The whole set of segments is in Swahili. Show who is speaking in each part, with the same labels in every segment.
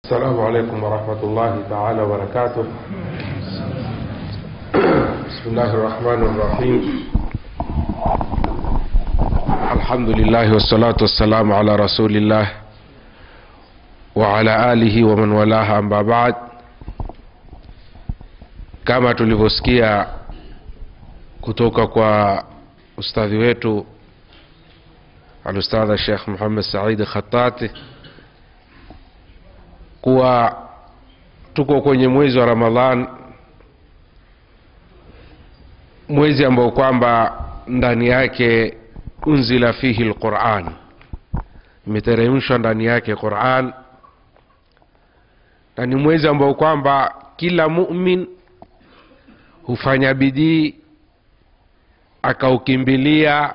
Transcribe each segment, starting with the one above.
Speaker 1: السلام عليكم ورحمة الله تعالى وبركاته بسم الله الرحمن الرحيم الحمد لله والصلاة والسلام على رسول الله وعلى آله ومن والاه أما بعد kama tulivyosikia kutoka kwa ustadhi wetu alustadha Sheikh Muhammad Said Khatati kuwa tuko kwenye mwezi wa Ramadhan, mwezi ambao kwamba ndani yake unzila fihi lquran, imeteremshwa ndani yake Quran, na ni mwezi ambao kwamba kila mumin hufanya bidii akaukimbilia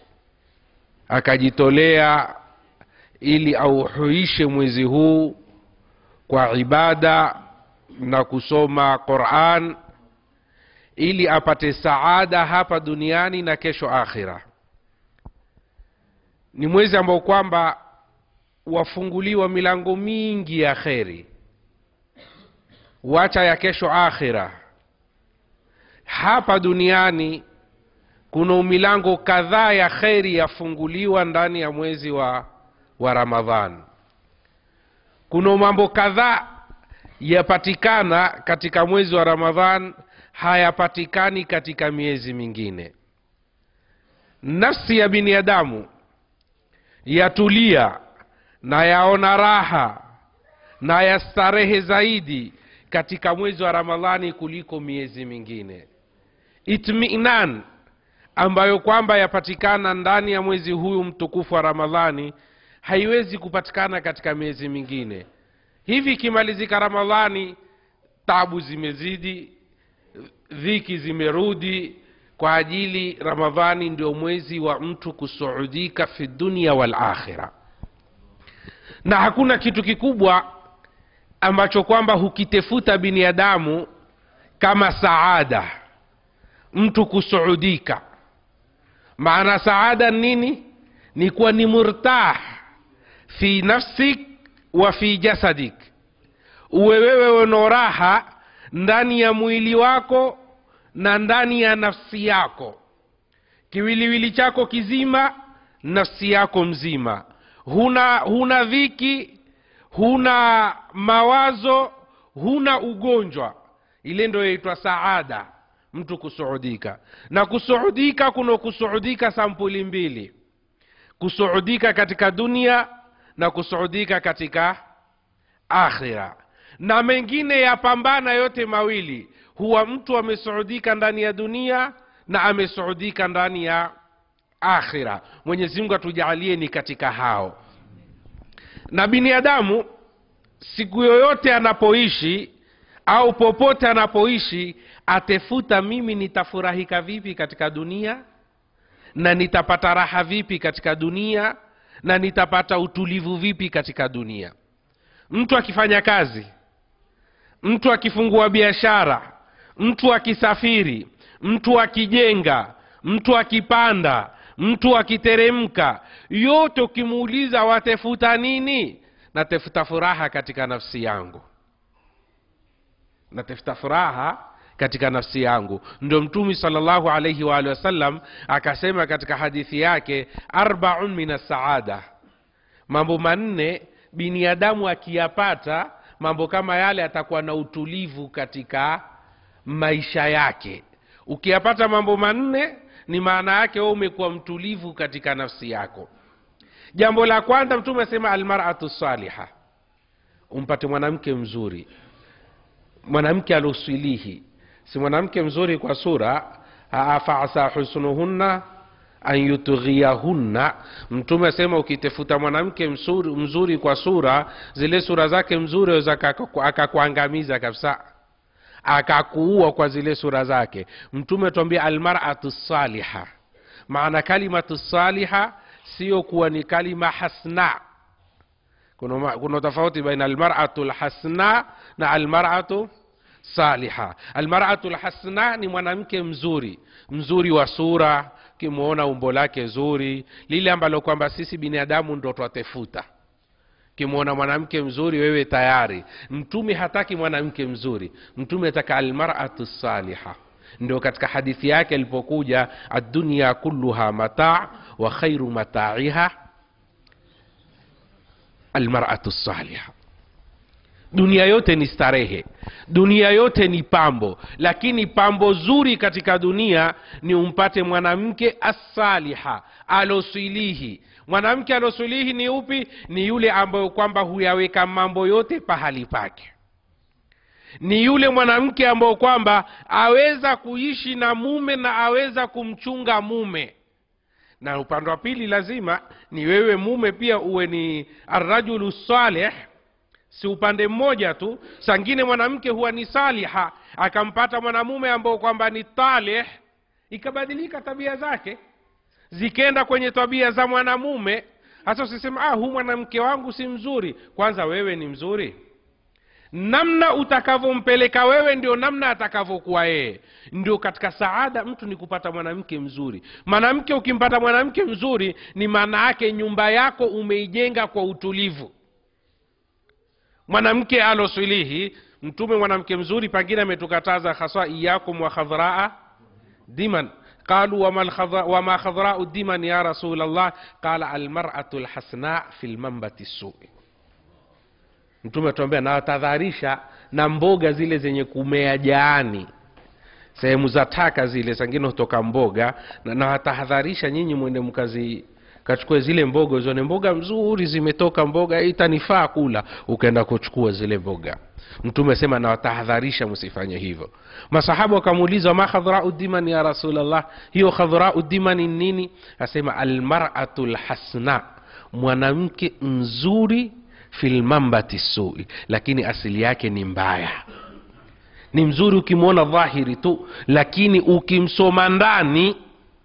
Speaker 1: akajitolea ili auhuishe mwezi huu kwa ibada na kusoma Quran ili apate saada hapa duniani na kesho akhira. Ni mwezi ambao kwamba wafunguliwa milango mingi ya kheri, wacha ya kesho akhira. Hapa duniani kuna milango kadhaa ya kheri yafunguliwa ndani ya mwezi wa, wa Ramadhan. Kuna mambo kadhaa yapatikana katika mwezi wa Ramadhan hayapatikani katika miezi mingine. Nafsi ya binadamu yatulia na yaona raha na yastarehe zaidi katika mwezi wa Ramadhani kuliko miezi mingine. Itminan ambayo kwamba yapatikana ndani ya mwezi huyu mtukufu wa Ramadhani haiwezi kupatikana katika miezi mingine. Hivi ikimalizika Ramadhani, tabu zimezidi, dhiki zimerudi, kwa ajili Ramadhani ndio mwezi wa mtu kusuudika fi dunia wal akhira, na hakuna kitu kikubwa ambacho kwamba hukitefuta binadamu kama saada, mtu kusuudika. Maana saada nini? Ni kuwa ni murtah fi nafsik wa fi jasadik, uwe wewe una raha ndani ya mwili wako na ndani ya nafsi yako, kiwiliwili chako kizima, nafsi yako mzima, huna huna dhiki, huna mawazo, huna ugonjwa. Ile ndio yaitwa saada, mtu kusuudika. Na kusuudika kuna kusuudika sampuli mbili, kusuudika katika dunia na kusuudika katika akhira, na mengine yapambana yote mawili. Huwa mtu amesuudika ndani ya dunia na amesuudika ndani ya akhira. Mwenyezi Mungu atujalie ni katika hao. Na binadamu siku yoyote anapoishi au popote anapoishi, atefuta mimi nitafurahika vipi katika dunia na nitapata raha vipi katika dunia na nitapata utulivu vipi katika dunia. Mtu akifanya kazi, mtu akifungua biashara, mtu akisafiri, mtu akijenga, mtu akipanda, mtu akiteremka, yote ukimuuliza watefuta nini? Natefuta furaha katika nafsi yangu, natefuta furaha katika nafsi yangu. Ndio Mtume sallallahu alaihi wa alihi wasallam akasema katika hadithi yake, arbaun min assaada, mambo manne binadamu akiyapata mambo kama yale atakuwa na utulivu katika maisha yake. Ukiyapata mambo manne, ni maana yake wewe umekuwa mtulivu katika nafsi yako. Jambo la kwanza Mtume asema almaratu saliha, umpate mwanamke mzuri, mwanamke alusilihi si mwanamke mzuri kwa sura faasa husnuhunna an yutghiyahunna. Mtume asema ukitafuta mwanamke mzuri, mzuri kwa sura, zile sura zake mzuri aweza akakuangamiza kabisa, akakuua kwa zile sura zake. Mtume tuambia almaratu saliha, maana kalimatu saliha sio kuwa ni kalima hasna. Kuna, kuna tofauti baina almaratu lhasna na almaratu saliha. Almaratu lhasna ni mwanamke mzuri, mzuri wa sura, ukimwona umbo lake zuri, lile ambalo kwamba sisi binadamu ndo twatefuta ukimwona mwanamke mzuri wewe tayari mtume hataki mwanamke mzuri mtume ataka almaratu saliha ndio katika hadithi yake alipokuja addunya kulluha mataa wa khairu mataiha almaratu saliha dunia yote ni starehe dunia yote ni pambo lakini pambo zuri katika dunia ni umpate mwanamke assaliha alosilihi mwanamke alosilihi ni upi ni yule ambayo kwamba huyaweka mambo yote pahali pake ni yule mwanamke ambao kwamba aweza kuishi na mume na aweza kumchunga mume na upande wa pili lazima ni wewe mume pia uwe ni arrajulu saleh si upande mmoja tu sangine mwanamke huwa ni saliha akampata mwanamume ambao kwamba ni taleh ikabadilika tabia zake zikenda kwenye tabia za mwanamume hasa usisema ah huu mwanamke wangu si mzuri kwanza wewe ni mzuri namna utakavyompeleka wewe ndio namna atakavyokuwa yeye ndio katika saada mtu ni kupata mwanamke mzuri mwanamke ukimpata mwanamke mzuri ni maana yake nyumba yako umeijenga kwa utulivu mwanamke alosilihi mtume mwanamke mzuri pengine ametukataza haswa iyakum wa khadhraa diman qalu wama alkhadra- wama khadhrau diman ya rasul allah qala almaratu lhasna fi lmambati sui mtume atuambia nawatadharisha na mboga zile zenye kumea jaani sehemu za taka zile sangine hutoka mboga na nawatahadharisha nyinyi mwende mkazi kachukue zile mboga zione mboga mzuri zimetoka mboga itanifaa kula ukaenda kuchukua zile mboga mtume asema nawatahadharisha msifanye hivyo masahabu wakamuuliza ma khadhrau diman ya rasulllah hiyo khadhrau dimani ni nini asema almaratu lhasna mwanamke mzuri filmambati sui lakini asili yake ni mbaya ni mzuri ukimwona dhahiri tu lakini ukimsoma ndani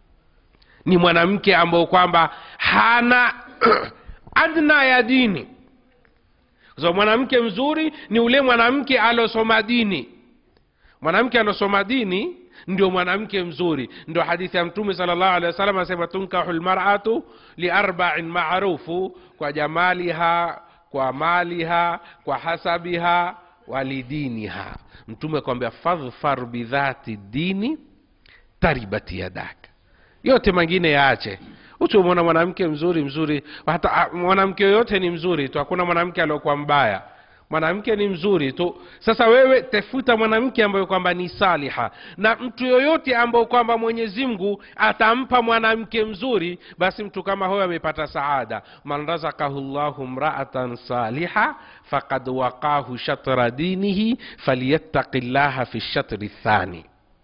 Speaker 1: ni mwanamke ambao kwamba hana adna ya dini kwa sababu mwanamke mzuri ni ule mwanamke alosoma dini mwanamke alosoma dini ndio mwanamke mzuri ndio hadithi ya mtume sala llahu alehi wasallam anasema tunkahu lmaratu liarbain marufu kwa jamaliha kwa maliha kwa hasabiha walidiniha mtume akwambia fadhfar bidhati dini taribati yadaka yote mengine yaache utumwona mwanamke mzuri mzuri hata ah, mwanamke yoyote ni mzuri tu hakuna mwanamke aliokuwa mbaya mwanamke ni mzuri tu sasa wewe tafuta mwanamke ambayo kwamba ni saliha na mtu yoyote ambayo kwamba mwenyezi mungu atampa mwanamke mzuri basi mtu kama huyo amepata saada man razakahu llahu mraatan saliha fakad waqahu shatra dinihi falyattaqi llaha fi shatri thani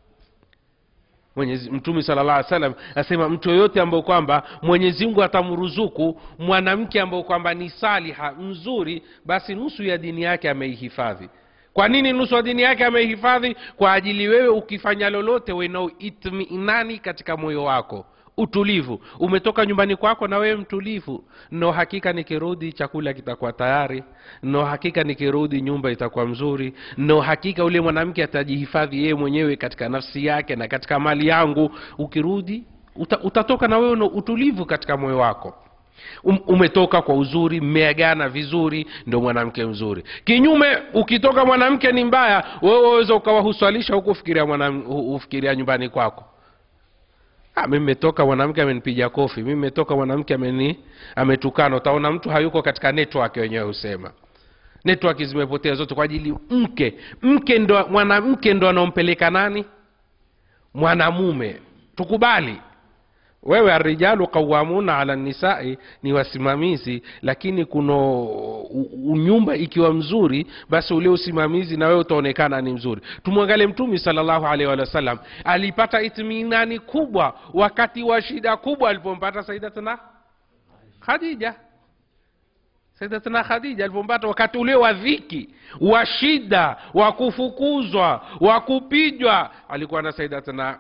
Speaker 1: Mwenyezi mtume sala llah salam asema mtu yoyote ambayo kwamba mwenyezi mungu atamruzuku mwanamke ambayo kwamba ni saliha mzuri basi nusu ya dini yake ameihifadhi kwa nini nusu ya dini yake ameihifadhi kwa ajili wewe ukifanya lolote wenao itminani katika moyo wako utulivu umetoka nyumbani kwako na wewe mtulivu no hakika nikirudi chakula kitakuwa tayari no hakika nikirudi nyumba itakuwa mzuri no hakika ule mwanamke atajihifadhi yeye mwenyewe katika nafsi yake na katika mali yangu ukirudi uta, utatoka na wewe na utulivu katika moyo wako um, umetoka kwa uzuri mmeagana vizuri ndo mwanamke mzuri kinyume ukitoka mwanamke ni mbaya wewe waweza ukawahuswalisha huku ufikiria, mwanam- hu- ufikiria nyumbani kwako Ah, mi mmetoka mwanamke amenipiga kofi mi mmetoka mwanamke ameni ametukana utaona mtu hayuko katika network wenyewe husema network zimepotea zote kwa ajili mke mke ndo mwanamke ndo anaompeleka nani mwanamume tukubali wewe arijalu qawamuna ala nisai ni wasimamizi lakini kuno u- u- nyumba ikiwa mzuri basi ule usimamizi na wewe utaonekana ni mzuri tumwangalie mtumi salllahu alaihi wa sallam alipata itminani kubwa wakati wa shida kubwa alipompata saidatuna khadija saidatuna khadija alipompata wakati ule wa dhiki wa shida wa kufukuzwa wa kupijwa alikuwa na saidatuna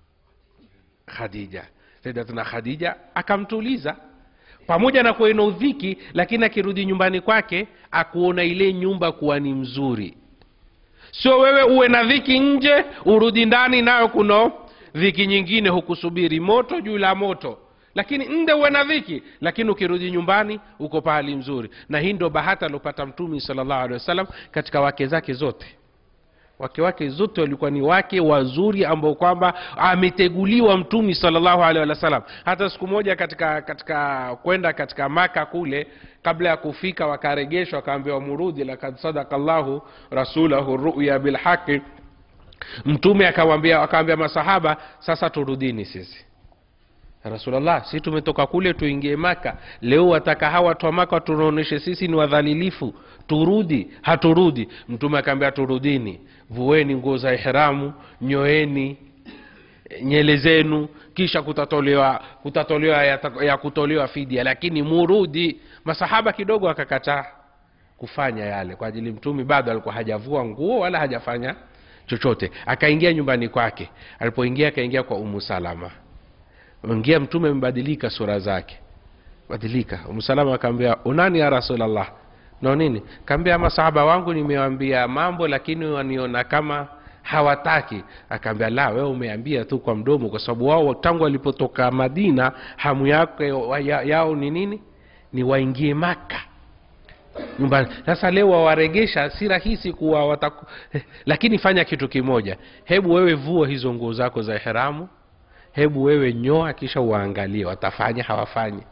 Speaker 1: khadija saidatuna khadija akamtuliza pamoja na kuwa ina udhiki lakini akirudi nyumbani kwake akuona ile nyumba kuwa ni mzuri sio wewe uwe na dhiki nje urudi ndani nayo kuno dhiki nyingine hukusubiri moto juu la moto lakini nde uwe na dhiki lakini ukirudi nyumbani uko pahali mzuri na hii ndo bahati aliopata mtumi salllahu alehi wasallam katika wake zake zote wake wake zote walikuwa ni wake wazuri ambao kwamba ameteguliwa mtumi salllahu alehi wasallam hata siku moja katika katika kwenda katika maka kule kabla ya kufika wakaregeshwa wakaambiwa murudi lakad sadaka llahu rasulahu ruya bilhaqi mtume akawambia akawambia masahaba sasa turudini sisi rasulllah si tumetoka kule tuingie maka leo wataka hawa watu wa maka tunaonyeshe sisi ni wadhalilifu turudi haturudi mtume akaambia turudini vueni nguo za ihramu nyoeni nyele zenu kisha kutatolewa kutatolewa ya, ya kutolewa fidia lakini murudi masahaba kidogo akakataa kufanya yale kwa ajili mtumi bado alikuwa hajavua nguo wala hajafanya chochote akaingia nyumbani kwake alipoingia akaingia kwa umu salama ingia mtume amebadilika sura zake badilika umsalama akaambia unani ya rasulllah no nini kaambia masahaba wangu nimewambia mambo lakini waniona kama hawataki akaambia la wewe umeambia tu kwa mdomo kwa sababu wao tangu walipotoka madina hamu yake ya, yao ni nini ni waingie maka nyumbani sasa leo wawaregesha si rahisi kuwa wataku... lakini fanya kitu kimoja hebu wewe vua hizo nguo zako za ihramu hebu wewe nyoa kisha uwaangalie watafanya hawafanyi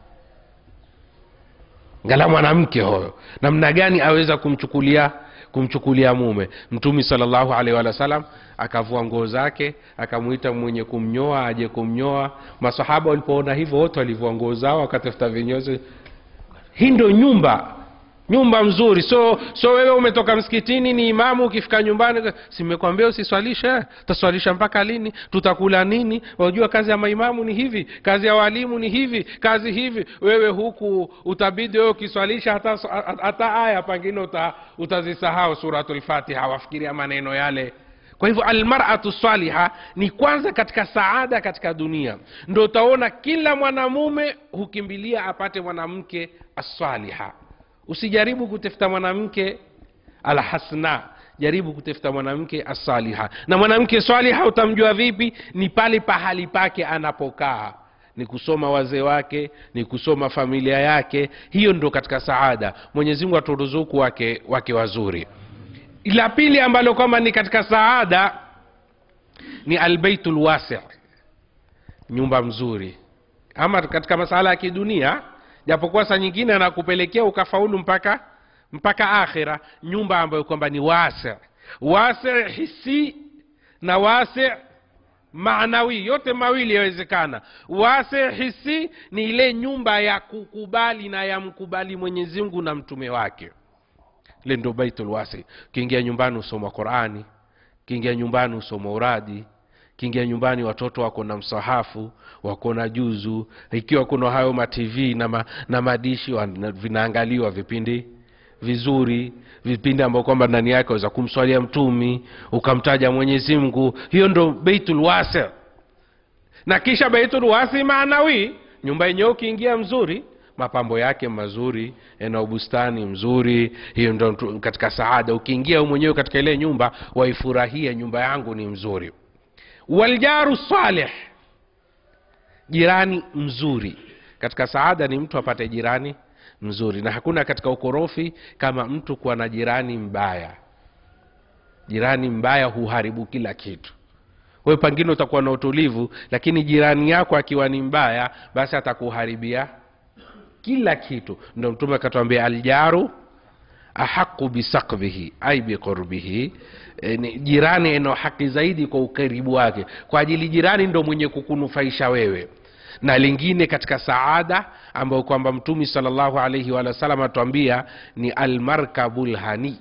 Speaker 1: ngala mwanamke huyo namna gani aweza kumchukulia kumchukulia mume mtumi salllahu alaihi wa sallam akavua nguo zake akamwita mwenye kumnyoa aje kumnyoa masahaba walipoona hivyo wote walivua nguo zao wakatafuta vinyozi hii ndo nyumba nyumba mzuri so so wewe umetoka msikitini ni imamu ukifika nyumbani simekwambia usiswalishe utaswalisha mpaka lini tutakula nini unajua kazi ya maimamu ni hivi kazi ya walimu ni hivi kazi hivi wewe huku utabidi wewe ukiswalisha hata, hata aya pangine uta, utazisahau suratulfatiha wafikiria maneno yale kwa hivyo almaratu saliha ni kwanza katika saada katika dunia ndo utaona kila mwanamume hukimbilia apate mwanamke asaliha usijaribu kutafuta mwanamke alhasna jaribu kutafuta mwanamke asaliha na mwanamke saliha utamjua vipi ni pale pahali pake anapokaa ni kusoma wazee wake ni kusoma familia yake hiyo ndo katika saada mwenyezi mungu aturuzuku wake wake wazuri la pili ambalo kwamba ni katika saada ni albeitu lwasi nyumba mzuri ama katika masala ya kidunia japokuwa saa nyingine anakupelekea ukafaulu mpaka mpaka akhira nyumba ambayo kwamba ni wasi wasi hisi na wasi maanawi yote mawili yawezekana wasi hisi ni ile nyumba ya kukubali na ya mkubali mwenyezi mungu na mtume wake ile ndo baitul wasi ukiingia nyumbani usoma qurani ukiingia nyumbani usoma uradi kiingia nyumbani watoto wako na msahafu wako na juzu ikiwa kuna hayo matv na, ma, na madishi wana- vinaangaliwa vipindi vizuri vipindi ambao kwamba ndani yake waweza kumswalia mtumi ukamtaja mwenyezi mungu hiyo ndo beitul wasi na kisha beitul wasi maanawi nyumba yenyewe ukiingia mzuri mapambo yake mazuri na ubustani mzuri hiyo ndo tu- katika saada ukiingia wewe mwenyewe katika ile nyumba waifurahia nyumba yangu ni mzuri waljaru salih jirani mzuri katika saada ni mtu apate jirani mzuri na hakuna katika ukorofi kama mtu kuwa na jirani mbaya jirani mbaya huharibu kila kitu we pengine utakuwa na utulivu lakini jirani yako akiwa ni mbaya basi atakuharibia kila kitu ndo mtume akatuambia aljaru ahaqu bisakbihi ai biqurbihi e, ni jirani enao haki zaidi kwa ukaribu wake kwa ajili jirani ndo mwenye kukunufaisha wewe na lingine katika saada ambayo kwamba mtumi salllahu alaihi wa sallam atuambia ni almarkabu lhani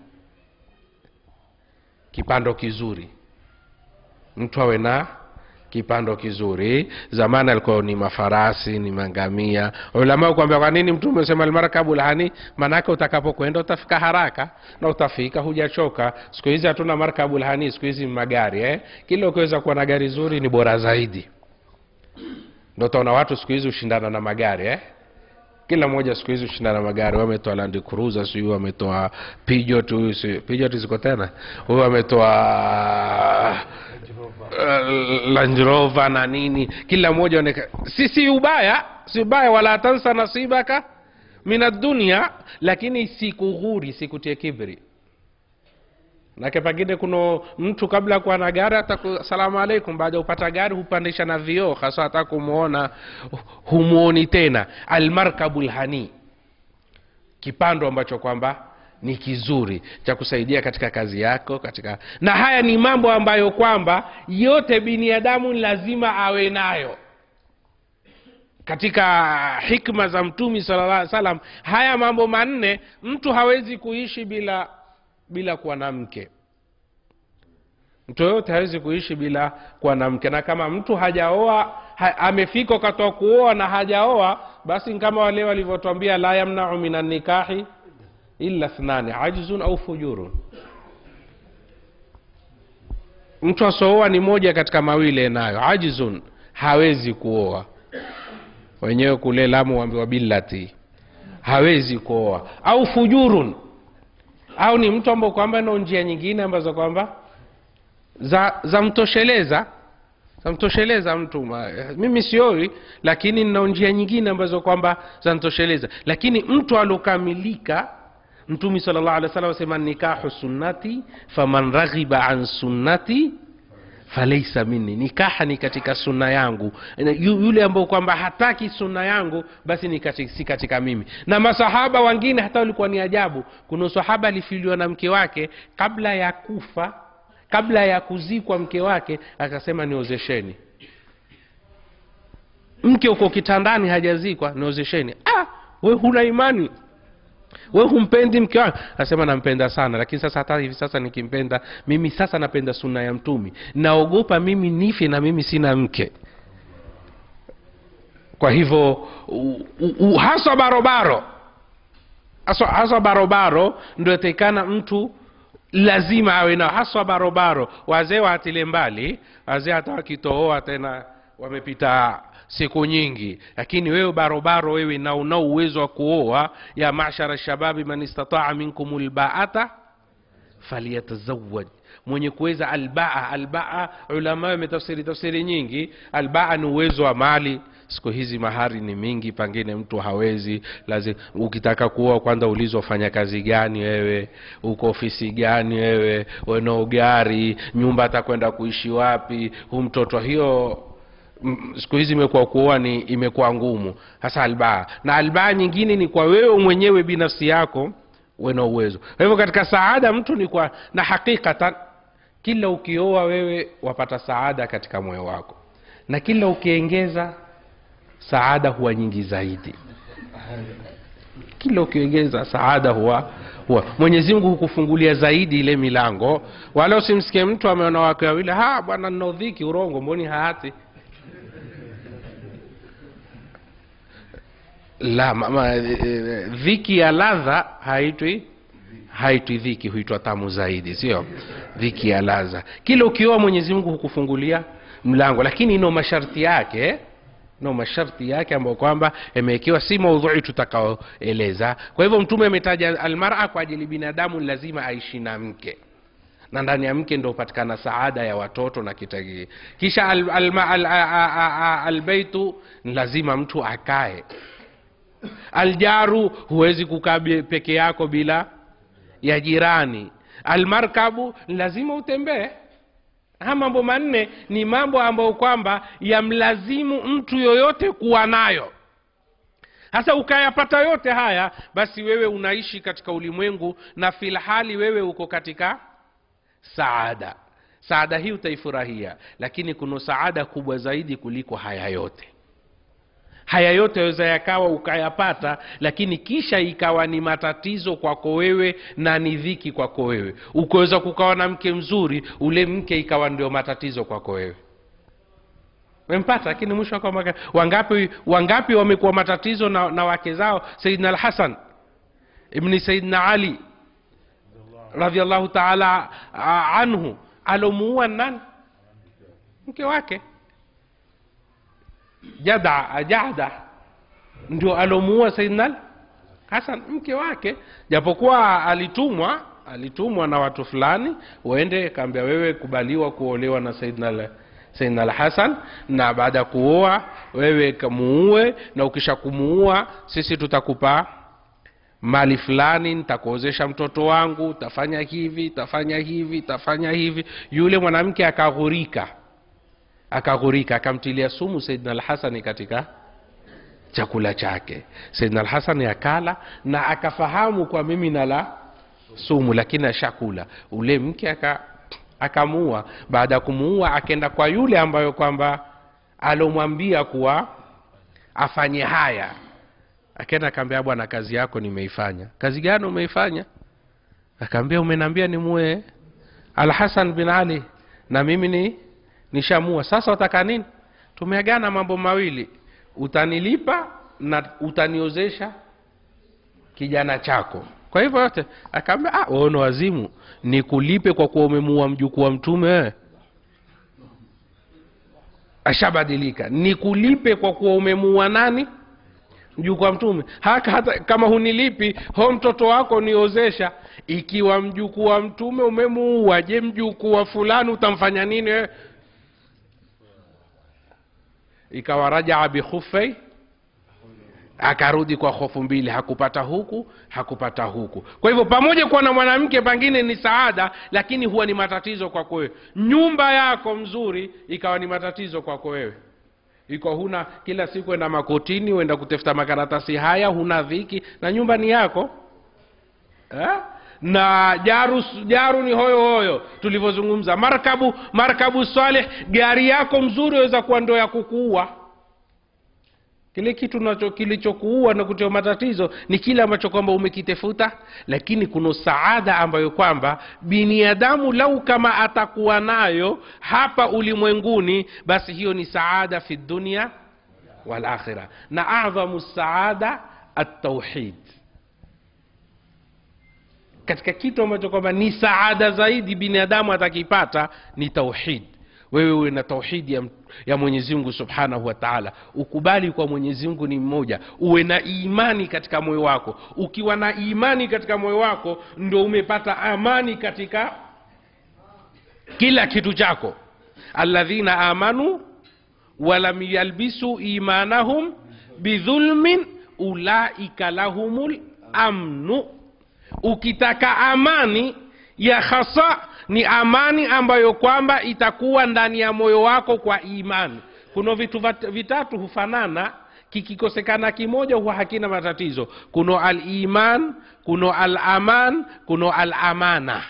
Speaker 1: kipando kizuri mtu awe na kipando kizuri zamani alikuwa ni mafarasi ni mangamia ulama kuambia kwa nini mtume sema almarkabu lhani maanake utakapokwenda utafika haraka na utafika hujachoka siku hizi hatuna markabu lhani siku hizi magari eh? kila ukiweza kuwa na gari zuri ni bora zaidi ndo utaona watu siku hizi hushindana na magari eh? kila mmoja siku hizi hushindana na magari wametoa land cruiser sijui wametoa pijot huyu si- pijot ziko tena huyu ametoa uh, Land Rover na nini kila mmoja oneka si si ubaya si ubaya wala tansa nasibaka min dunia lakini sikughuri sikutie kibri nake pengine kuna mtu kabla ya kuwa na gari hata salamu alaikum baada ya upata gari hupandisha na vioo hasa hata kumwona humwoni tena almarkabu lhani kipando ambacho kwamba ni kizuri cha kusaidia katika kazi yako katika na haya ni mambo ambayo kwamba yote binadamu ni lazima awe nayo katika hikma za mtumi sallallahu alaihi wasallam haya mambo manne mtu hawezi kuishi bila bila kuwa na mke mtu yoyote hawezi kuishi bila kuwa na mke na kama mtu hajaoa ha, amefika wakati wa kuoa na hajaoa basi ni kama wale walivyotwambia la yamnau min nikahi illa thnani ajzun au fujurun mtu asooa ni moja katika mawili nayo ajzun hawezi kuoa wenyewe kule lamu wambiwa billati hawezi kuoa au fujurun au ni mtu ambao kwamba nao njia nyingine ambazo kwamba za zamtosheleza zamtosheleza mtu ma, mimi sioi lakini nina njia nyingine ambazo kwamba zanitosheleza lakini mtu alokamilika mtumi sala llahu alih wa sallam asema nikahu sunnati faman raghiba an sunnati falaisa minni nikaha ni katika sunna yangu Yu- yule ambao kwamba hataki sunna yangu basi ni katika, si katika mimi na masahaba wengine hata walikuwa ni ajabu kuna sahaba alifiliwa na mke wake kabla ya kufa kabla ya kuzikwa mke wake akasema niozesheni mke uko kitandani hajazikwa niozesheni ah, we huna imani we humpendi mke wako asema nampenda sana lakini sasa hata hivi sasa nikimpenda mimi sasa napenda sunna ya mtumi naogopa mimi nife na mimi sina mke kwa hivyo u- u- u- haswa barobaro haswa, haswa barobaro ndio atakikana mtu lazima awe nao haswa barobaro wazee waatile mbali wazee hata wakitooa tena wamepita siku nyingi lakini wewe barobaro wewe na unao uwezo wa kuoa ya mashara shababi man istataa minkum lbaata falyatazawaj mwenye kuweza albaa albaa ulama wametafsiri tafsiri nyingi albaa ni uwezo wa mali siku hizi mahari ni mingi pengine mtu hawezi lazima ukitaka kuoa kwanza ulizwa fanya kazi gani wewe uko ofisi gani wewe wenao gari nyumba atakwenda kuishi wapi hu mtoto hiyo m- siku hizi imekuwa kuoa ni imekuwa ngumu hasa albaa na albaa nyingine ni kwa wewe mwenyewe binafsi yako wena uwezo kwa hivyo katika saada mtu ni kwa na hakikatan kila ukioa wewe wapata saada katika moyo wako na kila ukiengeza saada huwa nyingi zaidi kila ukiongeza saada huwa huwa mwenyezi mungu hukufungulia zaidi ile milango wala usimsikie mtu ameona wake wawili ha bwana nina udhiki urongo mboni haati la mama, e, e, dhiki ya ladha haitwi haitwi dhiki huitwa tamu zaidi sio dhiki ya ladha kila ukioa mwenyezi mungu hukufungulia mlango lakini ino masharti yake no masharti yake ambayo kwamba yamewekewa si maudhui tutakaoeleza kwa hivyo mtume ametaja almara kwa ajili binadamu lazima aishi na mke na ndani ya mke ndo hupatikana saada ya watoto na kitagii kisha albeitu al, al, al, al, albeitu ni lazima mtu akae aljaru huwezi kukaa be- peke yako bila ya jirani almarkabu ni lazima utembee haya mambo manne ni mambo ambayo kwamba yamlazimu mtu yoyote kuwa nayo hasa ukayapata yote haya basi wewe unaishi katika ulimwengu na filhali wewe uko katika saada saada hii utaifurahia lakini kuna saada kubwa zaidi kuliko haya yote haya yote yaweza yakawa ukayapata lakini kisha ikawa ni matatizo kwako wewe na ni dhiki kwako wewe ukaweza kukawa na mke mzuri ule mke ikawa ndio matatizo kwako wewe mempata lakini mwisho wa kwamba wangapi wangapi wamekuwa matatizo na, na wake zao sayidina alhasan ibni sayidina ali radiallahu taala ah, anhu alomuua nani mke wake jada jada ndio alomuua saidna hasan mke wake japokuwa alitumwa alitumwa na watu fulani uende kaambia wewe kubaliwa kuolewa na saidna saidna alhasan na baada ya kuoa wewe kamuue na ukisha kumuua sisi tutakupa mali fulani nitakuozesha mtoto wangu tafanya hivi tafanya hivi tafanya hivi yule mwanamke akaghurika akaghurika akamtilia sumu saidna alhasani katika chakula chake saidna alhasani akala na akafahamu kwa mimi nala sumu lakini ashakula ule mke aka akamuua baada ya kumuua akenda kwa yule ambayo kwamba alomwambia kuwa afanye haya akenda akaambia bwana kazi yako nimeifanya kazi gani umeifanya akaambia umenambia nimue alhasan bin ali na mimi ni nishamua sasa utaka nini tumeagana mambo mawili utanilipa na utaniozesha kijana chako kwa hivyo yote akaambia ah, wewe ni wazimu nikulipe kwa kuwa umemuua mjukuu wa mtume wewe ashabadilika nikulipe kwa kuwa umemuua nani mjukuu wa mtume haka hata kama hunilipi ho mtoto wako niozesha ikiwa mjukuu wa mtume umemuua je mjukuu wa fulani utamfanya nini wewe ikawa rajaa bikhufei akarudi kwa hofu mbili hakupata huku hakupata huku kwa hivyo pamoja kuwa na mwanamke pengine ni saada lakini huwa ni matatizo kwako wewe nyumba yako mzuri ikawa ni matatizo kwako wewe iko huna kila siku enda makotini uenda kutafuta makaratasi haya huna dhiki na nyumba ni yako eh? na jaru jaru ni hoyo hoyo tulivyozungumza markabu markabu salih gari yako mzuri waweza kuwa ndo ya kukuua kile kitu nacho kilichokuua na kutia matatizo ni kile ambacho kwamba umekitafuta lakini kuna saada ambayo kwamba binadamu lau kama atakuwa nayo hapa ulimwenguni basi hiyo ni saada fi dunia walakhira na adhamu saada atauhid katika kitu ambacho kwamba ni saada zaidi binadamu atakipata ni tauhid wewe uwe na tauhidi ya, ya mwenyezi mungu subhanahu wa taala ukubali kwa mwenyezi mungu ni mmoja uwe na imani katika moyo wako ukiwa na imani katika moyo wako ndo umepata amani katika kila kitu chako alladhina amanu walam yalbisu imanahum bidhulmin ulaika lahumul amnu ukitaka amani ya hasa ni amani ambayo kwamba itakuwa ndani ya moyo wako kwa imani kuna vitu vitatu hufanana kikikosekana kimoja huwa hakina matatizo kuno aliman kuno alaman kuno alamana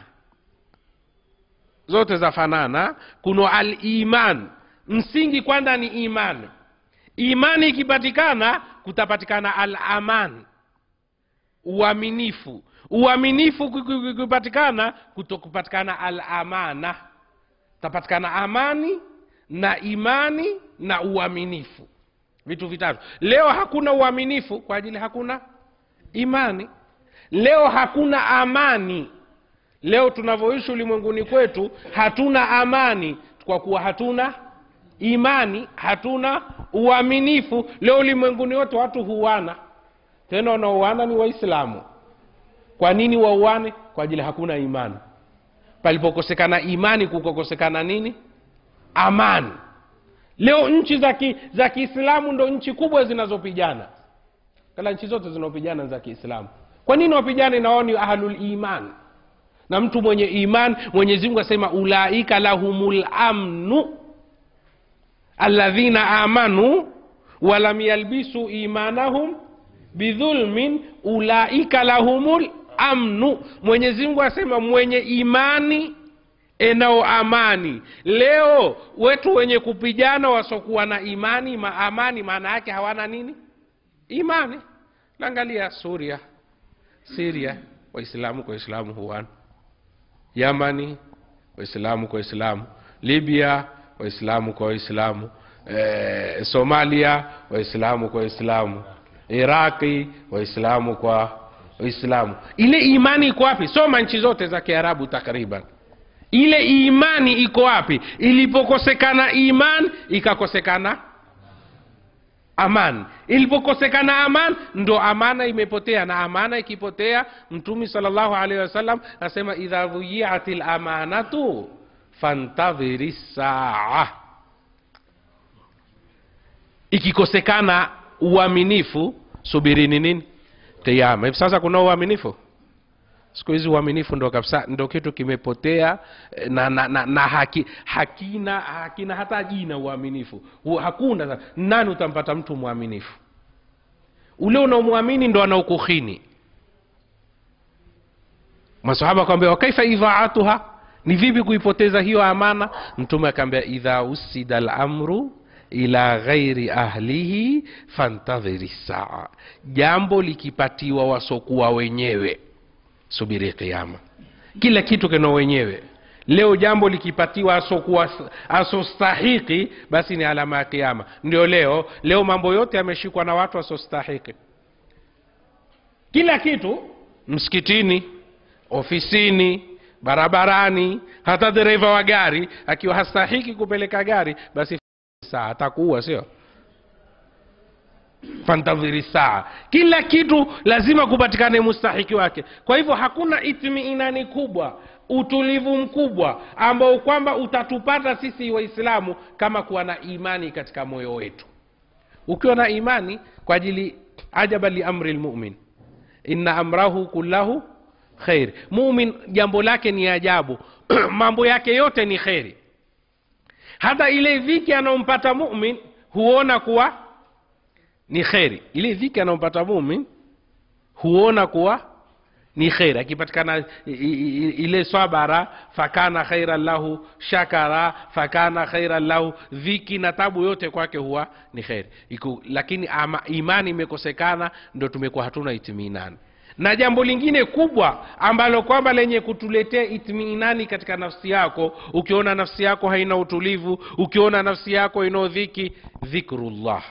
Speaker 1: zote zafanana kuno aliman msingi kwanza ni imani imani ikipatikana kutapatikana alaman uaminifu uaminifu kupatikana kutokupatikana alamana tapatikana amani na imani na uaminifu vitu vitatu leo hakuna uaminifu kwa ajili hakuna imani leo hakuna amani leo tunavyoishi ulimwenguni kwetu hatuna amani kwa kuwa hatuna imani hatuna uaminifu leo ulimwenguni wote watu huana tena wanaoana ni waislamu kwa nini wauane kwa ajili hakuna imani palipokosekana imani kukokosekana nini amani leo nchi za ki, za kiislamu ndo nchi kubwa zinazopigana kala nchi zote zinaopigana za kiislamu kwa nini wapigane na wao ni ahlul iman na mtu mwenye iman mwenyezi mungu asema ulaika lahumul amnu alladhina amanu walam yalbisu imanahum bidhulmin ulaika lahumul amnu mwenyezi mungu asema mwenye imani enao amani leo wetu wenye kupigana wasokuwa na imani ma amani maana yake hawana nini imani naangalia suria siria waislamu kwa waislamu huwana yamani waislamu kwa waislamu libya waislamu kwa waislamu e, somalia waislamu kwa waislamu iraqi waislamu kwa waislamu ile imani iko wapi soma nchi zote za kiarabu takriban ile imani iko wapi ilipokosekana iman ikakosekana aman ilipokosekana aman ndo amana imepotea na amana ikipotea mtumi salllahu alaihi wasallam asema idha dhuyiat lamanatu fantadhiri saa ikikosekana uaminifu subirini nini kiama hivi sasa kuna uaminifu siku hizi uaminifu ndo kabisa ndo kitu kimepotea eh, na, na, na, na haki, hakina hakina hata jina uaminifu Hu- hakuna nani utampata mtu mwaminifu ule unaomwamini ndo anaokuhini masahaba akamwambia wakaifa idhaatuha ni vipi kuipoteza hiyo amana mtume akaambia idha usida lamru ila ghairi ahlihi fantadhiri saa jambo likipatiwa wasokuwa wenyewe subiri kiama kila kitu kina wenyewe leo jambo likipatiwa asokuwa asostahiki basi ni alama ya kiama ndio leo leo mambo yote yameshikwa na watu asostahiki kila kitu msikitini ofisini barabarani hata dereva wa gari akiwa hastahiki kupeleka gari basi saa atakuua sio fantadhiri saa kila kitu lazima kupatikane mustahiki wake kwa hivyo hakuna itmiinani kubwa utulivu mkubwa ambao kwamba utatupata sisi waislamu kama kuwa na imani katika moyo wetu ukiwa na imani kwa ajili ajaba liamri lmumin inna amrahu kullahu khair mumin jambo lake ni ajabu mambo yake yote ni kheri hata ile dhiki anaompata mumin huona kuwa ni kheri ile dhiki anaompata mumin huona kuwa ni kheri akipatikana i- i- ile swabara fakana khairan lahu shakara fakana khairan lahu dhiki na tabu yote kwake huwa ni kheri Iku, lakini ama, imani imekosekana ndo tumekuwa hatuna itminani na jambo lingine kubwa ambalo kwamba lenye kutuletea itminani katika nafsi yako ukiona nafsi yako haina utulivu ukiona nafsi yako ina dhiki dhikrullah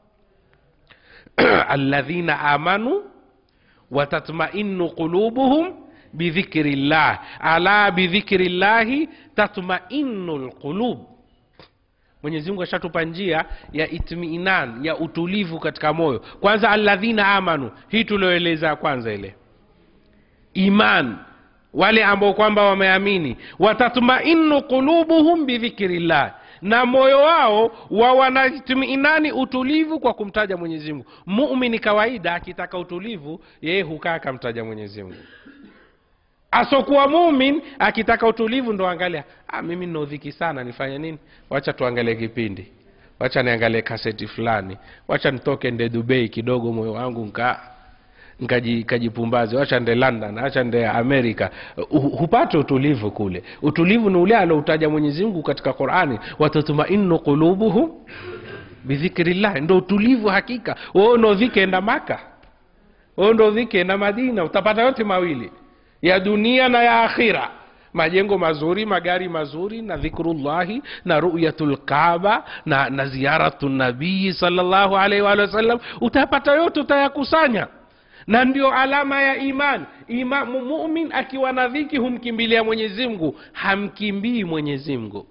Speaker 1: alladhina amanu watatmainu qulubuhum bidhikri llah ala bidhikri llahi tatmainu lqulub mwenyezi mungu ashatupa njia ya itminan ya utulivu katika moyo kwanza alladhina amanu hii tulioeleza kwanza ile iman wale ambao kwamba wameamini watatmainu qulubuhum bidhikri llah na moyo wao wa wanatminani utulivu kwa kumtaja mwenyezi mungu mumini kawaida akitaka utulivu yeye hukaa akamtaja mwenyezi mungu asokuwa mumin akitaka utulivu ndo angalia ah, mimi ninaudhiki sana nifanye nini wacha tuangalie kipindi wacha niangalie kaseti fulani wacha nitoke nde dubai kidogo moyo wangu nka nkaji- kajipumbaze wacha nde london wacha nde amerika Hu- hupate utulivu kule utulivu ni ule aloutaja mwenyezi mungu katika qurani watatmainu qulubuhum bidhikrillah ndo utulivu hakika wewe unaodhiki enda maka wewe ndo dhiki enda madina utapata yote mawili ya dunia na ya akhira majengo mazuri magari mazuri na dhikrullahi na ruyatu lkaba na, na ziyaratu nabii salllahu alaihi waalihi wasallam utapata yote utayakusanya na ndio alama ya iman Ima, mu- mumin akiwa na dhiki humkimbilia mwenyezi mungu hamkimbii mwenyezi mungu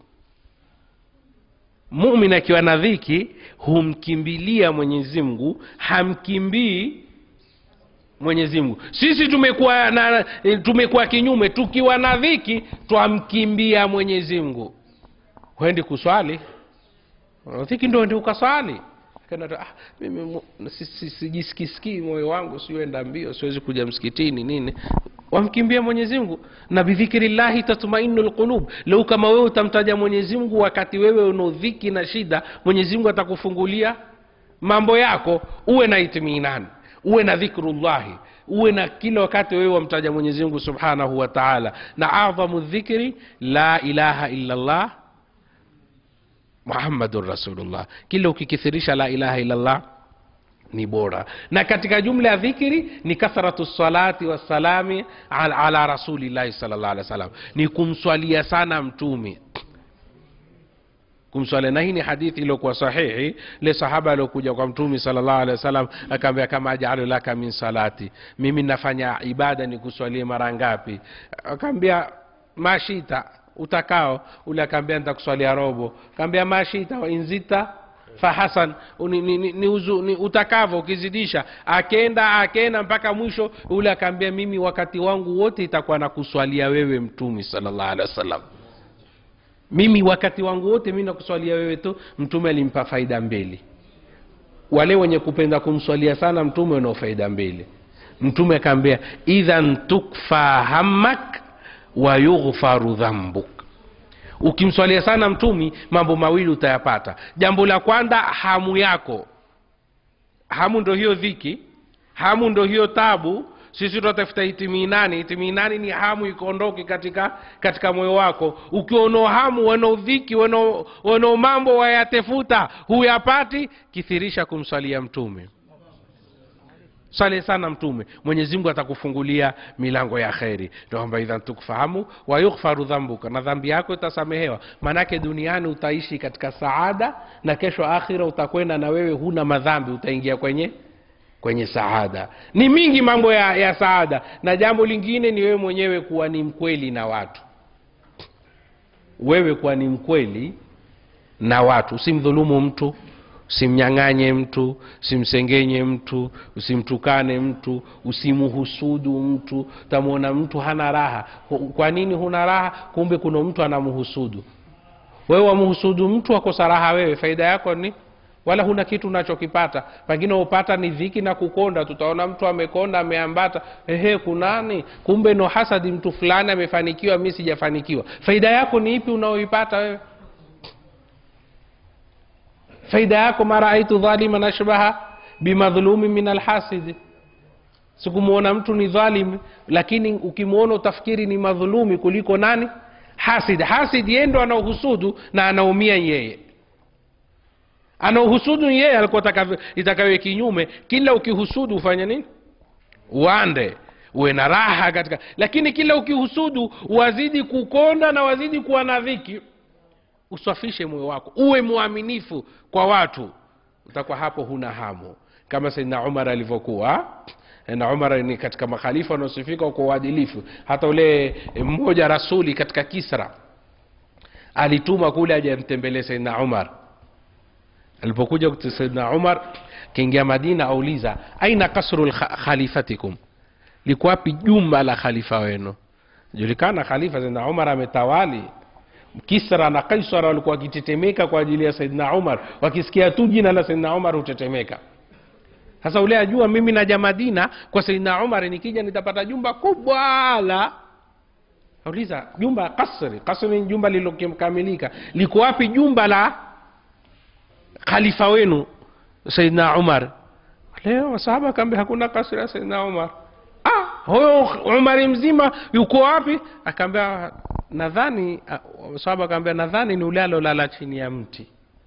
Speaker 1: mumin akiwa na dhiki humkimbilia mwenyezi mungu hamkimbii mwenyezi mungu sisi tumekuwa na tumekuwa kinyume tukiwa na dhiki twamkimbia mwenyezi mungu huendi kuswali dhiki ndo ndi ukaswali Kana tu, ah, mimi mu- si- si- sijisikisikii moyo wangu siuenda mbio siwezi kuja msikitini nini wamkimbia mwenyezi mungu na bidhikirillahi tatmainu lqulub leo kama wewe utamtaja mwenyezi mungu wakati wewe una dhiki na shida mwenyezi mungu atakufungulia mambo yako uwe na itminani uwe na dhikrullahi uwe na kila wakati wewe wamtaja mwenyezi mungu subhanahu wa taala na adhamu dhikri la ilaha illa llah muhammadun rasulullah kila ukikithirisha la ilaha illallah ni bora na katika jumla ya dhikri ni kathratu salati wassalami ala, ala rasulillahi salllah alih wa sallam ni kumswalia sana mtume kumswalia na hii ni hadithi iliyokuwa sahihi le sahaba aliokuja kwa mtume salllah alehi wasallam akaambia kama ajalu laka min salati mimi nafanya ibada ni kuswalie mara ngapi akaambia mashita utakao ule akaambia nitakuswalia robo akaambia mashita wainzita fahasan ni, ni, ni, ni, uzu, ni utakavyo ukizidisha akenda akenda mpaka mwisho ule akaambia mimi wakati wangu wote itakuwa na kuswalia wewe mtumi salllah alehi wasallam mimi wakati wangu wote mi nakuswalia wewe tu mtume alimpa faida mbili wale wenye kupenda kumswalia sana mtume wanao faida mbili mtume akaambia idhan tukfa hammak wa yughfaru dhambuk ukimswalia sana mtumi mambo mawili utayapata jambo la kwanza hamu yako hamu ndo hiyo dhiki hamu ndo hiyo tabu sisi tunatafuta itiminani itiminani ni hamu ikaondoke katika katika moyo wako ukiona hamu wana dhiki wana mambo wayatefuta huyapati kithirisha kumswalia mtume swale sana mtume mwenyezi mungu atakufungulia milango ya kheri kwamba idhan tukfahamu wayughfaru dhambuka na dhambi yako itasamehewa maanake duniani utaishi katika saada na kesho akhira utakwenda na wewe huna madhambi utaingia kwenye kwenye saada ni mingi mambo ya, ya saada na jambo lingine ni wewe mwenyewe kuwa ni mkweli na watu wewe kuwa ni mkweli na watu usimdhulumu mtu usimnyang'anye mtu usimsengenye mtu usimtukane mtu usimhusudu mtu utamwona mtu hana raha kwa nini huna raha kumbe kuna mtu anamhusudu wewe wamhusudu mtu akosa raha wewe faida yako ni wala huna kitu unachokipata pengine upata ni dhiki na kukonda tutaona mtu amekonda ameambata ehe kunani kumbe no hasadi mtu fulani amefanikiwa mi sijafanikiwa faida yako ni ipi unaoipata wewe faida yako ma raaitu dhaliman ashbaha bimadhlumi min alhasidi sikumwona mtu ni dhalim lakini ukimwona utafikiri ni madhulumi kuliko nani hasid hasid yeye ndo anaohusudu na anaumia yeye anaohusudu yeye alikuwa itakawe kinyume kila ukihusudu ufanye nini uande uwe na raha katika lakini kila ukihusudu wazidi kukonda na wazidi kuwa na dhiki usafishe moyo wako uwe mwaminifu kwa watu utakuwa hapo huna hamu kama saidna umar alivyokuwa na umar ni katika makhalifa wanaosifika kwa uadilifu hata ule mmoja rasuli katika kisra alituma kule aje amtembelee saidna umar alipokuja saidna umar kiingia madina auliza aina kasru khalifatikum liko wapi jumba la khalifa wenu julikana khalifa saidna umar ametawali kisra na kaisara walikuwa wakitetemeka kwa ajili ya saidna umar wakisikia tu jina la saidna umar hutetemeka sasa ule ajua mimi naja madina kwa saidna umar nikija nitapata jumba kubwa la auliza jumba kasri kasri ni jumba lililokamilika liko wapi jumba la khalifa wenu saidna umar leo masahaba akaambia hakuna kasri ya saidna umar ah huyo umari mzima yuko wapi akaambia nadhani sahaba akaambia nadhani ni ule alolala chini ya mti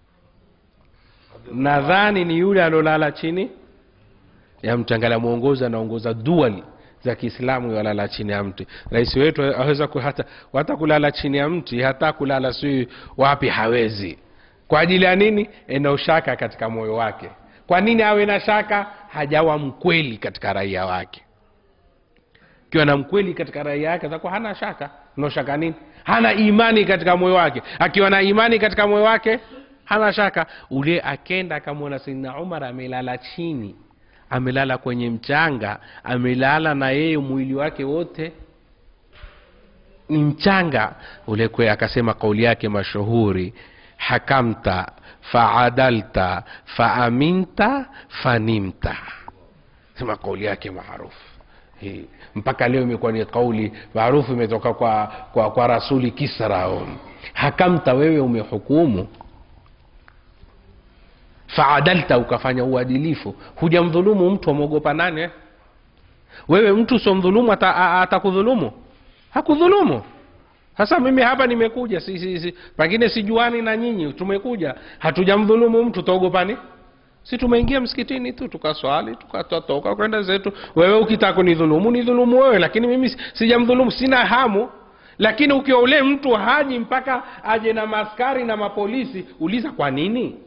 Speaker 1: nadhani ni yule alolala chini ya mti angalia mwongozi anaongoza dual za kiislamu walala chini ya mti rais wetu aweza hata, hata kulala chini ya mti hata kulala sijui wapi hawezi kwa ajili ya nini ena ushaka katika moyo wake kwa nini awe na shaka hajawa mkweli katika raia wake kiwa na mkweli katika raia yake atakuwa hana shaka no shaka nini hana imani katika moyo wake akiwa na imani katika moyo wake hana shaka ule akenda akamwona saidna umar amelala chini amelala kwenye mchanga amelala na yeye mwili wake wote ni mchanga ule kwe akasema kauli yake mashuhuri hakamta faadalta faaminta fanimta sema kauli yake maarufu hii mpaka leo imekuwa ni kauli maarufu imetoka kwa, kwa, kwa rasuli kisra hakamta wewe umehukumu faadalta ukafanya uadilifu hujamdhulumu mtu amwogopa nani eh? wewe mtu usiomdhulumu atakudhulumu hakudhulumu sasa mimi hapa nimekuja si, si, si, pengine sijuani na nyinyi tumekuja hatujamdhulumu mtu taogopani si tumeingia msikitini tu tukaswali tukatoka kwenda zetu wewe ukitaka kunidhulumu nidhulumu wewe lakini mimi sijamdhulumu sina hamu lakini ukiwa ule mtu haji mpaka aje na maskari na mapolisi uliza kwa nini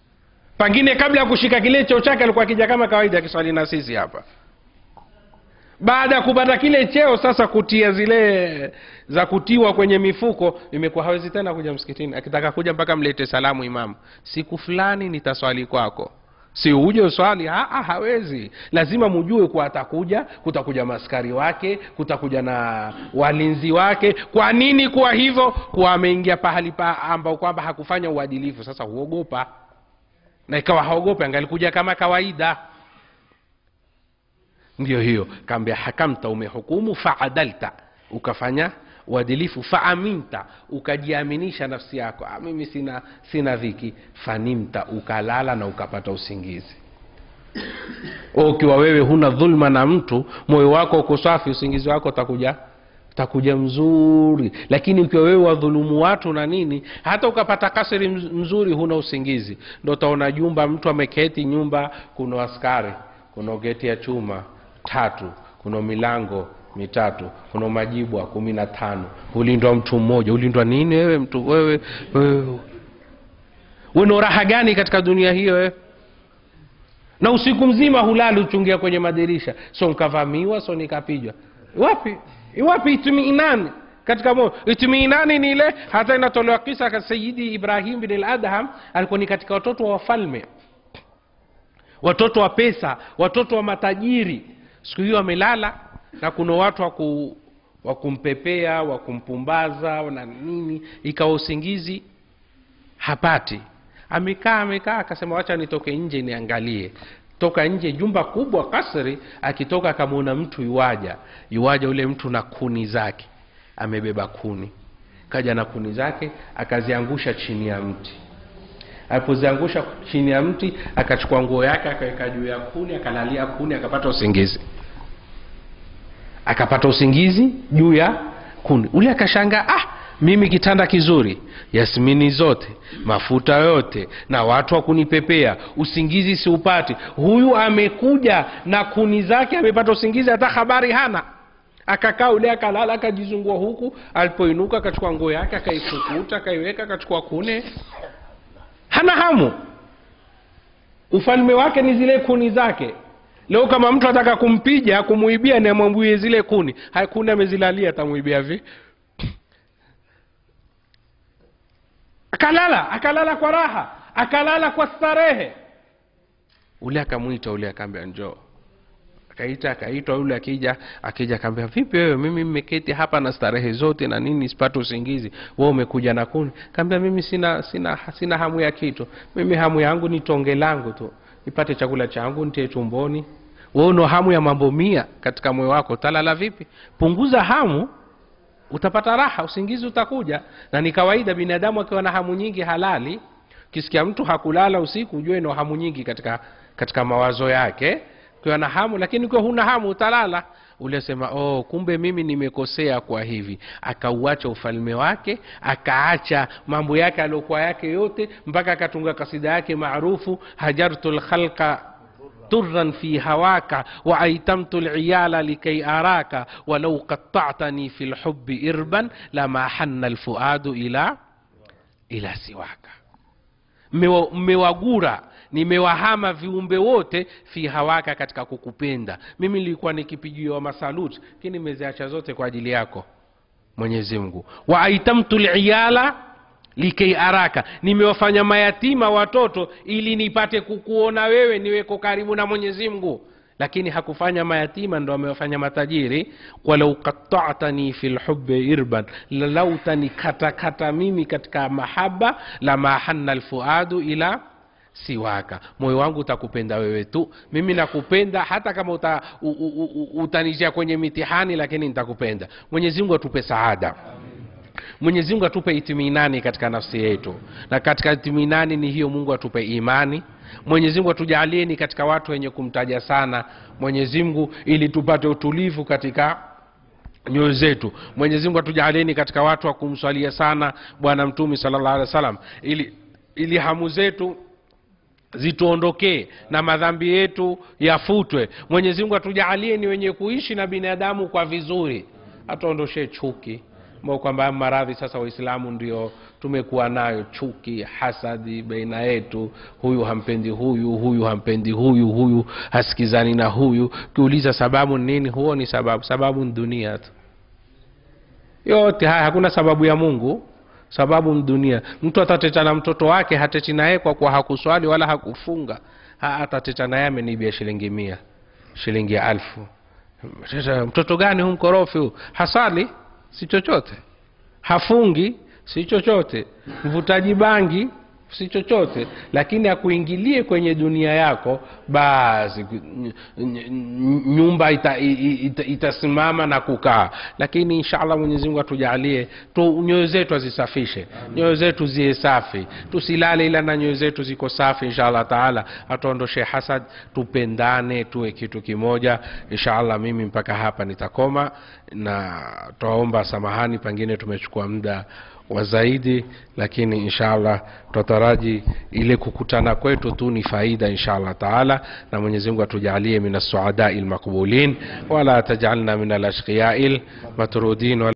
Speaker 1: pengine kabla ya kushika kile cheo chake alikuwa akija kama kawaida akiswali na sisi hapa baada ya kupata kile cheo sasa kutia zile za kutiwa kwenye mifuko imekuwa hawezi tena kuja msikitini akitaka kuja mpaka mlete salamu imamu siku fulani nitaswali kwako si uje uswali Aa, hawezi lazima mujue kuwa atakuja kutakuja maskari wake kutakuja na walinzi wake kwa nini kuwa hivyo kuwa ameingia pahali pa ambao kwamba hakufanya uadilifu sasa huogopa na ikawa haogope angalikuja kama kawaida ndio hiyo kaambia hakamta umehukumu faadalta ukafanya uadilifu faaminta ukajiaminisha nafsi yako ah, mimi sina sina dhiki fanimta ukalala na ukapata usingizi ukiwa wewe huna dhulma na mtu moyo wako uko safi usingizi wako utakuja utakuja mzuri lakini ukiwa wewe wadhulumu watu na nini hata ukapata kasiri mz- mzuri huna usingizi ndo utaona jumba mtu ameketi nyumba kuna askari kuna geti ya chuma tatu kuna milango mitatu kuna majibwa kumi na tano ulindwa mtu mmoja ulindwa nini wewe mtu wewe wewe una raha gani katika dunia hiyo wewe na usiku mzima hulali uchungia kwenye madirisha so nkavamiwa so nikapijwa wapi wapi itminani katika moyo itminani ni ile hata inatolewa kisa ka sayidi ibrahim bin ladham alikuwa ni katika watoto wa wafalme watoto wa pesa watoto wa matajiri siku hiyo amelala na kuna watu waku wa kumpepea wa kumpumbaza na nini ikawa usingizi hapati amekaa amekaa akasema wacha nitoke nje niangalie toka nje jumba kubwa kasri akitoka akamwona mtu yuwaja yuwaja ule mtu na kuni zake amebeba kuni kaja na kuni zake akaziangusha chini ya mti alipoziangusha chini ya mti akachukua nguo yake akaweka juu ya kuni akalalia kuni akapata usingizi akapata usingizi juu ya kuni ule akashanga ah mimi kitanda kizuri yasmini zote mafuta yote na watu wa kunipepea usingizi siupati huyu amekuja na kuni zake amepata usingizi hata habari hana akakaa ule akalala akajizungua huku alipoinuka akachukua nguo yake akaifukuta akaiweka akachukua kune hana hamu ufalme wake ni zile kuni zake leo kama mtu ataka kumpija kumuibia ni amwambie zile kuni haya kuni amezilalia atamuibia vi akalala akalala kwa raha akalala kwa starehe ule akamwita ule akaambia njoo akaita akaitwa yule akija akija akaambia vipi wewe mimi mmeketi hapa na starehe zote na nini sipate usingizi we umekuja na kuni kaambia mimi sina sina sina hamu ya kitu mimi hamu yangu ni tonge langu tu nipate chakula changu nitie tumboni we una hamu ya mambo mia katika moyo wako utalala vipi punguza hamu utapata raha usingizi utakuja na ni kawaida binadamu akiwa na hamu nyingi halali ukisikia mtu hakulala usiku ujue no hamu nyingi katika katika mawazo yake ukiwa na hamu lakini ukiwa huna hamu utalala uliosema oh kumbe mimi nimekosea kwa hivi akauacha ufalme wake akaacha mambo yake aliokuwa yake yote mpaka akatunga kasida yake maarufu hajartu lkhalqa طرا في هواك وأيتمت العيال لكي أراك ولو قطعتني في الحب إربا لما حن الفؤاد إلى إلى سواك mmewagura nimewahama viumbe wote fi hawaka katika kukupenda mimi nilikuwa nikipigiwa masaluti lakini nimeziacha zote kwa ajili yako mwenyezi mungu wa aitamtu liyala likei araka nimewafanya mayatima watoto ili nipate kukuona wewe niweko karibu na mwenyezi mungu lakini hakufanya mayatima ndo amewafanya matajiri walau qatatani fi lhubi irban lalau tanikatakata mimi katika mahaba la mahanna lfuadu ila siwaka moyo wangu utakupenda wewe tu mimi nakupenda hata kama uta, u, u, u, utanishia kwenye mitihani lakini nitakupenda mwenyezi mungu atupe saada mwenyezi mungu atupe itiminani katika nafsi yetu na katika itiminani ni hiyo mungu atupe imani mwenyezi mungu atujalieni katika watu wenye kumtaja sana mwenyezi mungu ili tupate utulivu katika nyoyo zetu mwenyezi mungu atujalieni katika watu wa kumswalia sana bwana mtume salllah alih wa sallam ili, ili hamu zetu zituondokee na madhambi yetu yafutwe mwenyezi mungu atujaalie ni wenye kuishi na binadamu kwa vizuri atuondoshee chuki ambao kwamba maradhi sasa waislamu ndio tumekuwa nayo chuki hasadi baina yetu huyu hampendi huyu huyu hampendi huyu huyu hasikizani na huyu ukiuliza sababu ni nini huo ni sababu sababu ni dunia tu yote haya hakuna sababu ya mungu sababu ni dunia mtu atateta na mtoto wake hateti naye kwa kuwa hakuswali wala hakufunga ha, atateta naye amenibia shilingi mia shilingi ya alfu sasa mtoto gani hu mkorofi huu hasali si chochote hafungi si chochote mvutaji bangi si chochote lakini akuingilie kwenye dunia yako basi ny- ny- nyumba ita, ita, itasimama na kukaa lakini inshallah mwenyezi mungu atujalie tu nyoyo zetu azisafishe nyoyo zetu ziwe safi tusilale ila na nyoyo zetu ziko safi inshallah taala atuondoshe hasad tupendane tuwe kitu kimoja inshallah mimi mpaka hapa nitakoma na twaomba samahani pengine tumechukua muda wa zaidi lakini inshallah tutataraji ile kukutana kwetu tu ni faida inshallah taala na mwenyezi mungu atujalie min assuadai lmaqbulin wala tajalna min alashqiyai lmatrudin